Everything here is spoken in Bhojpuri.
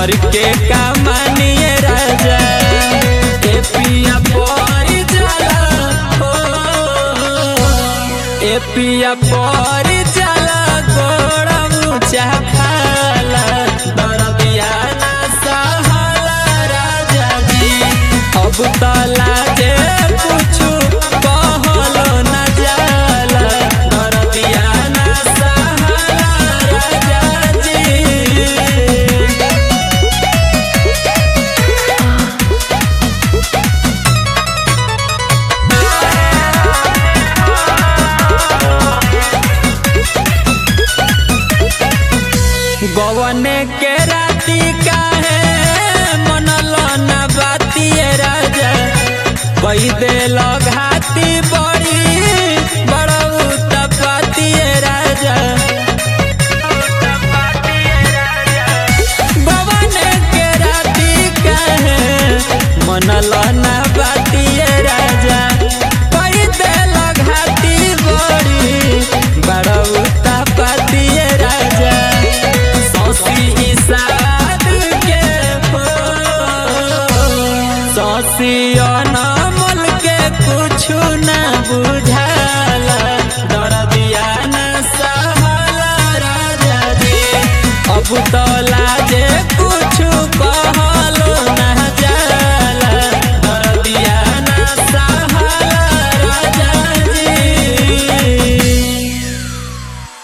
घर के कमानिए राजा ए पिया पर जाला हो ए पिया पर जाला गोड़ा ऊंचा खाला दरदिया ना सहाला राजा जी अब तला जे कुछु कहलो न जाला दरदिया ना सहाला राजा जी गवने के राती काहे मनल न बातिए राजा कई देल घाती बड़ी बड़ऊ तपातिए राजा गवने के राती काहे मनल न बातिए राजा कई देल घाती बड़ी बड़ऊ तपातिए राजा सौसी इसाद के सौसी अनमल के कुछु न बुझाला दरदिया न सहाला राजा जी अब तल